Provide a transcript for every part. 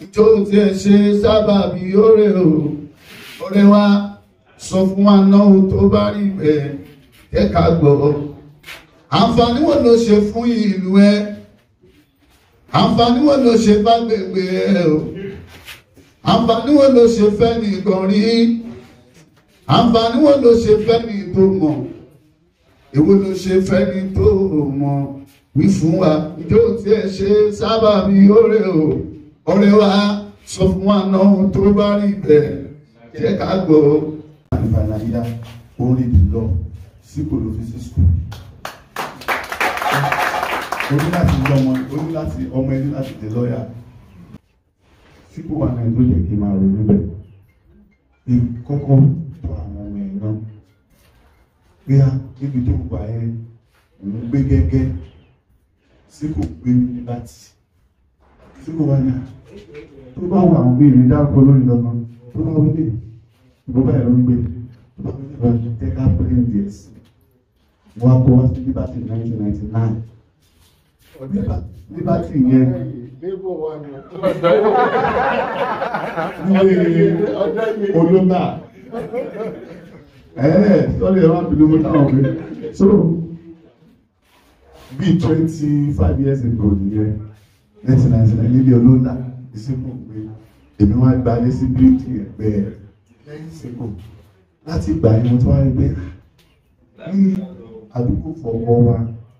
tó ti ẹ̀ ṣe sábàbí oore o oore wa sọ fún wa náà tó bá rí bẹ́ẹ̀ jẹ́ ká gbọ́ àǹfààní wo ló ṣe fún ìlú ẹ àǹfààní wo ló ṣe bá gbègbè ẹ o àǹfààní wo ló ṣe fẹ́ ní ìgànrí àǹfààní wo ló ṣe fẹ́ ní tó mọ̀ èwo ló ṣe fẹ́ ní tó mọ̀ wí fún wa ìjọ tí ẹ ṣe sábàbí oore o oore wa sọ fún wa náà tó bá rí bẹ́ẹ̀ jẹ́ ká gbọ́. àníbàláyà orin dùlọ sí kò ló fi sí skul o ní láti lọ ọmọ o ní láti ọmọ ẹni láti dé lọ́yà tí kò wà náà tó yẹ kí n máa ronú bẹ́ẹ̀ ní kọ́kọ́ tó àwọn ọmọ ẹ̀ náà pé á níbi tó wà ẹ́ òun gbé gẹ́gẹ́ sí kò gbé láti sí kò wà náà tó bá wà àwọn bíi ìdárúkọ lórí lọ́nà tó bá wọlé ìbò báyìí ló ń gbé tó bá wọlé lọ tẹ́ka plain days wọ́n á kó wá sí liberty nineteen ninety nine liberty yẹn ní olóńgbà ẹ̀ẹ́ sọ́lé ẹ̀rọ àbínú mú táwọn pé so bíi twenty five years ago nìyẹn nineteen ninety nine nílé olóńgbà ìsìnkú pé èmi wá gba ayé sí bíríkì ẹgbẹ́ ìsìnkú láti gbà yín mo tún wá rí pé ní àdúgbò fọwọ́ wa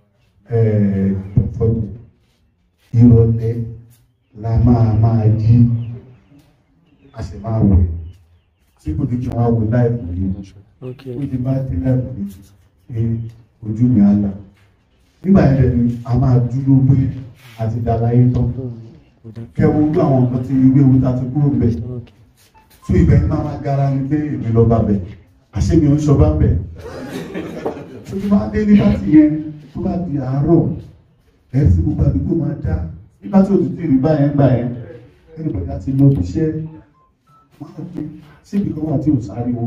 fọdù ìrọ̀lẹ́ la máa máa jí a sì máa wẹ̀ tí kò ní kí wọ́n á wẹ̀ láìpẹ́ yìí ó ti bá dé láìpẹ́ yìí pé ojú mi á là nígbà yẹn lẹ́nu a máa dúró pé àti dàlàyé tán kẹwo ojú àwọn nǹkan tí ìwé ewu ta ti kúrò bẹ̀ fún ibẹ̀ ní máa gara ní pé èmi lọ bá bẹ̀ àṣé mi ò ń sọ bá bẹ̀ tó ti máa dé nígbà tí yẹn tó bá di àárọ̀ ẹ̀ sí gbogbo àdúgbò máa dá nígbà tí òtútù rí báyẹn gbà yẹn ẹni bẹ̀rẹ̀ àti lọ bí iṣẹ́ máa ń gbé síbi kan wà tí ò sáriwo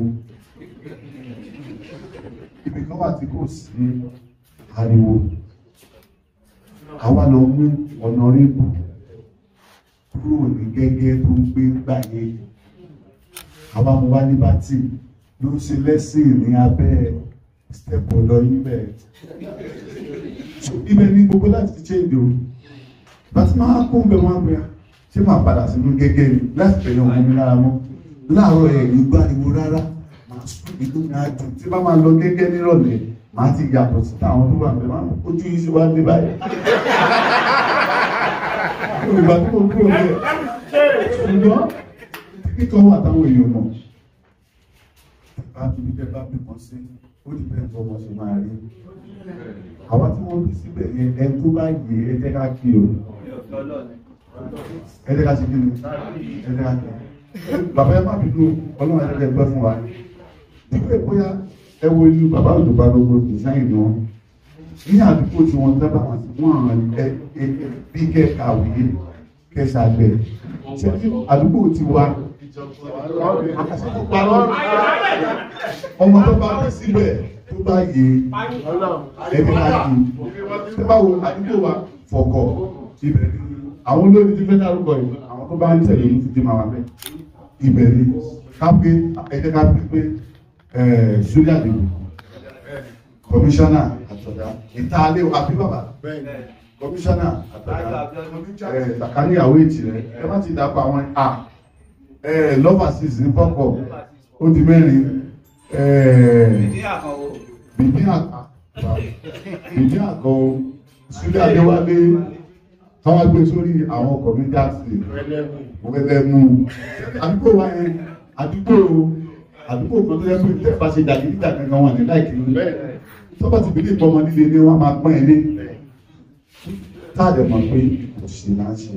ibi kan wà tí kò sí ariwo àwa lọ mú ọ̀nà rébù kúrò ní gẹ́gẹ́ tó ń gbé gbàyè àwa mo wá ní bátì ló ń ṣe lẹ́sìn ní abẹ́ stẹ̀pọ̀ lọ níbẹ̀ so ibẹ̀ ní gbogbo láti ṣe èdè o bàtí máa kó ń bẹ wọn gbé ṣé máa padà sínú gẹ́gẹ́ ni láti tẹ̀lé ọmọ mi lára mọ́ láàárọ̀ ẹ̀ ní gbáriwo rárá màá sùn nínú mi á dùn tí bá máa lọ gẹ́gẹ́ nírọ̀lẹ́ màá ti yàtọ̀ sí táwọn tó wà bẹ́ẹ̀ máa ojú yìí ṣe wá dé báyìí ìgbà tí mo kúrò bẹ́ẹ̀ ṣùgbọ́n kíkọ́ wà táwọn èèyàn mọ̀ bá bí bẹ́ẹ̀ bá bí kan sí ó ti bẹ́ẹ̀ bọ́ ọmọ ṣe máa rí àwọn tí wọ́n bí síbẹ̀ yẹn ẹ tó bá yé ẹ jẹ́ ká kí o ẹ jẹ́ ká ṣe kí ni ẹ jẹ́ ká kí bàbá ẹ má bínú ọlọ́run ẹ jẹ́ gbẹ́ fún wa dípẹ́ bóyá ẹ wo inú bàbá òjòba gbogbo design wọn ní àdúgbò tí wọ́n dábà wọn sí wọ́n ẹ bí kẹ́ kàwé kẹ́ ṣàgbẹ̀ ṣe àdúgbò ti wa ọmọ tó bá bí síbẹ̀ tó bá yé ẹbí máa kí tó bá wo àdúgbò wa fọkọ̀ ibẹ̀ ni àwọn olórí ti fẹ́ dárúkọ yìí àwọn tó bá ń tẹ̀lé ní títí máa wà bẹ́ẹ̀ ibẹ̀ ni ká pé ẹ̀jẹ̀ ká pé pé sójà lè kọmíṣánná àtọ̀dá ìtàlẹ́ àbí bàbá kọmíṣánná àtọ̀dá sàkáníyàwó ètì rẹ̀ ẹ má ti dàpọ̀ àwọn à lọ́fà six ní kọ́kọ́ ó di mẹ́rin bìbí àkà bìbí àkà sílẹ̀ adéwálé táwọn gbé sórí àwọn kọ̀mídàsì wẹ́lẹ́mú àdúgbò wa yẹn àdúgbò àdúgbò kan tó yẹ pé tẹ́ bá ṣe jàgídíjà kankan wọn ní láìkí ní tó bá ti bí nípa ọmọ líle ní wọn máa pọ́n ẹ lé táàdé mọ̀ pé kò sí náà ṣe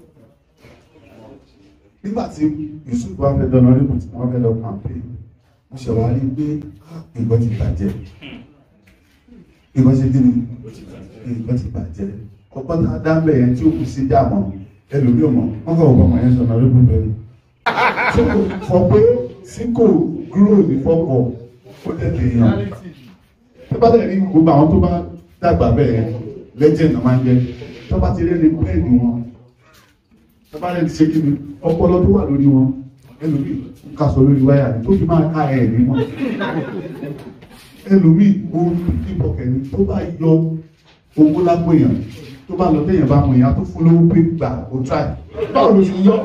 nígbà tí Yusuf wá fẹ́ dọ́nà rí tí wọ́n fẹ́ lọ pàmpé mo ṣe wá rí pé nǹkan ti bàjẹ́ nǹkan ṣe kíni nǹkan ti bàjẹ́ ọ̀pọ̀ tá a dá ń bẹ̀ yẹn tí ó kù sí dààmú ẹlòmíì mọ̀ wọ́n kọ̀ ọ̀pọ̀ yẹn sọ̀nà rí bùbẹ̀ ni. tó fọ pé tí kò gúrò ní fọ́pọ̀ ó tẹ̀lé yàn tó bá tẹ̀lé gbogbo àwọn tó bá dàgbà bẹ́ẹ̀ lẹ́jẹ̀ náà máa ń jẹ́ tó bá ti rí ẹni bẹ́ẹ̀ni wọn tọ́ba lè ti ṣe kí ni ọpọlọ tó wà lórí wọn ẹlòmíì ń kà sọ lórí wáyà ni tó fi máa ká ẹ̀ ní wọn ẹlòmíì òun ní bọ̀kẹ́ni tó bá yọ owó lápò èèyàn tó bá lọ téèyàn bá mọ èèyàn tó fún lówó pé gbà ó try báwo ló ṣe yọ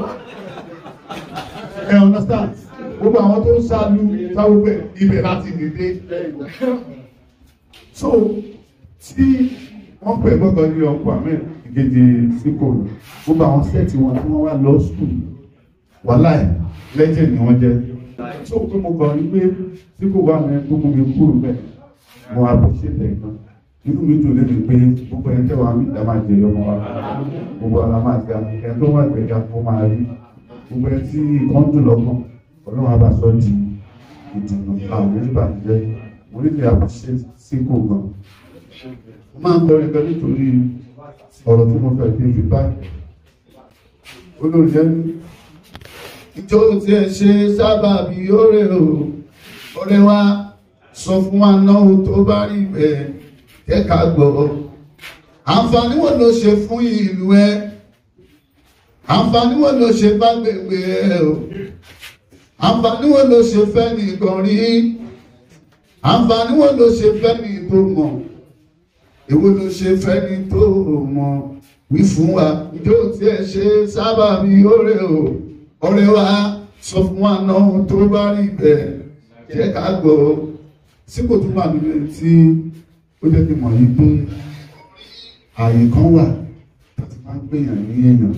ẹ understand gbogbo àwọn tó ń ṣáájú sáwọ́pẹ̀ ibẹ̀ láti dìde so tí wọ́n pẹ̀ gbọ́gbọ́ ní ọkọ̀ ahmed ìgèdè síkò gbogbo àwọn sẹ́ẹ̀tì wọn tí wọ́n wá lọ skul wàhálà ẹ̀ lẹ́jẹ̀ ni wọ́n jẹ́ so pé mo kàn ní pé síkò wà ní tó mú mi kúrò bẹ́ẹ̀ mo appreciate ẹ̀ gan inú mi dùn lẹ́nu pé gbogbo ẹ̀ tẹ́wàá mi ìdá máa jẹ ọmọ wa gbogbo ara máa ga ẹ̀ tó wà gbẹ̀gà kó máa rí gbogbo ẹ̀ tí nǹkan dùn lọ́kàn ọlọ́run á bá sọ di ìdùnnú àwọn oníbàjẹ́ mo nílò àbúṣe síkò gan mo máa ń kọrin gan nítorí ọ̀rọ̀ tí mo fẹ́ fi fi báyìí olóòjẹ́ ní ìjọ tí ẹ ṣe sábàbí oore o oore wa sọ fún wa náà tó bá rí bẹ́ẹ̀ jẹ́ ká gbọ́ àǹfààní wo ló ṣe fún ìlú ẹ àǹfààní wo ló ṣe bá gbègbè ẹ o àǹfààní wo ló ṣe fẹ́ ní ìkọrí àǹfààní wo ló ṣe fẹ́ ní tó mọ̀ èwo ló ṣe fẹ́ ní tó mọ̀ wí fún wa ìjọ tí ẹ ṣe sábàbí oore o oore wa sọ fún wa náà tó bá rí bẹ́ẹ̀ jẹ́ ká gbọ́ síkò tó wà nínú tí ó jẹ́ kí n mọ̀ yìí pé ààyè kan wà láti máa ń gbèyàn ní èèyàn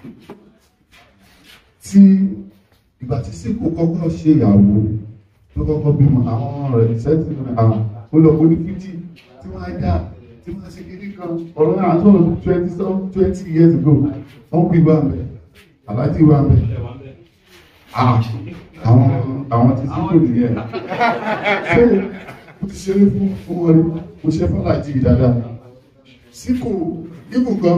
tí ìgbà tí síkò kọ́kọ́ ṣe ìyàwó tó kọ́kọ́ bímọ àwọn rẹ̀ sẹ́tì àwọn olùkọ́ ní fíjì tí wọ́n á dá tí wọ́n á ṣe kékeré kan ọ̀rọ̀ náà sọ̀rọ̀ twenty some twenty years ago wọ́n bí wà mẹ́ aláàjì wà mẹ́ àwọn àwọn tí síkò nìyẹn ṣé mo ti ṣeré fún fún wọn rí mo ṣe fàlàjì dáadáa síkò ibù kan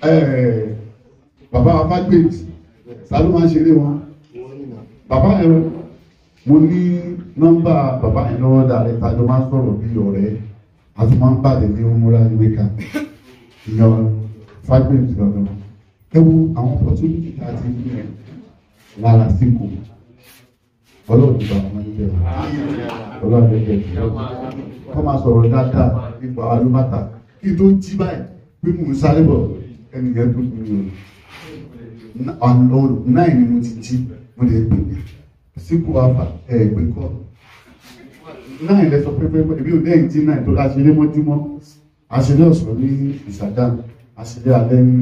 bàbá afágbèjì sálọ máa ń ṣeré wọn bàbá yẹn mo ní nọ́mbà bàbá yẹn lọ́wọ́ dáadé tàjọ máa ń sọ̀rọ̀ bí ọ̀rẹ́ àti máa ń pàdé ní múra ní wíkà ìyàn fágbèjì lọ́dọ̀ ẹ wo àwọn opportunity tá a ti ní ẹ lára síkò ọlọ́run ti bá wọn ní bẹ̀rẹ̀ ọlọ́run ti bẹ̀rẹ̀ kọ́ máa sọ̀rọ̀ dáadáa nípa alúbàtà kí tó jí báyìí pé mò ń sáré bọ̀ ẹnìyẹn tó kú ní o ọ̀nà náà ni mo ti jí mo lè gbè síkú àfà ẹ̀ gbé kọ́ náà ilẹ̀ sọ pé pé ebi ò dẹ́yìn tí náà tó aṣeré mọ́júmọ́ aṣeré ọ̀sán ní ìsàdán aṣeré alẹ́ ní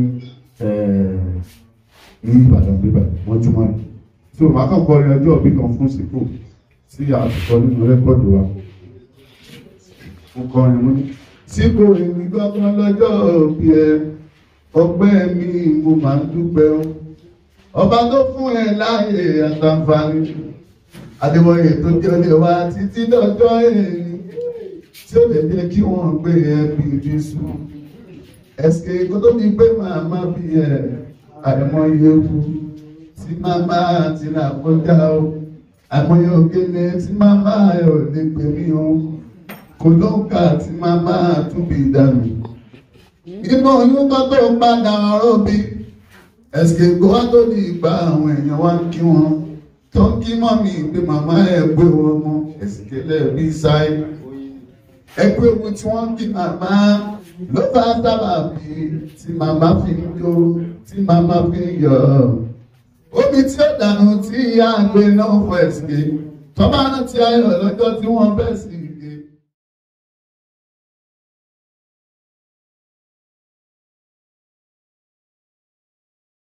ní Ìbàdàn bíbà mọ́júmọ́ rẹ̀ tí o máa kàn kọrin ọjọ́ òbí kan fún síkò tí a ti kọ nínú rẹ́kọ̀dù wa mo kọrin mú ní. síkò èmi gbọ́gbọ́n lọ́jọ́ òbí ẹ ọgbẹ́ mi mo máa ń dúpẹ́ o ọba tó fún ẹ láàyè àtàǹfààní adéwọ̀yè tó jọlé wa títí dọ́jọ́ èyí tí ó lè jẹ́ kí wọ́n gbé ẹ bí jésù ẹ̀sìkè kó tó di pé màmá bí ẹ àìmọye ewu tí màmá ti rà kọjá o àìmọye òkèlè tí màmá ẹ ò lè pè mí o kò ló ń kà tí màmá tún bí dànù inú oyún tó tó padà ọ̀rọ̀ bí ẹ̀sìkè kó wá tó di ìgbà àwọn èèyàn wá ń kí wọn tó ń kí mọ́mí pé màmá ẹ̀ gbé wọn mọ́ ẹ̀sìkè lẹ́ẹ̀bí sáyé ẹgbẹ́ ewu tí wọ́n ń kí màmá ló bá sábà bí tí màmá fi ń jó tí màmá fi ń yọ̀ omi tí ó dànù tí ìyá àgbẹ̀ náà fọ ẹ̀sìkè tọ́ba náà ti ayọ̀ lọ́jọ́ tí wọ́n bẹ̀ sí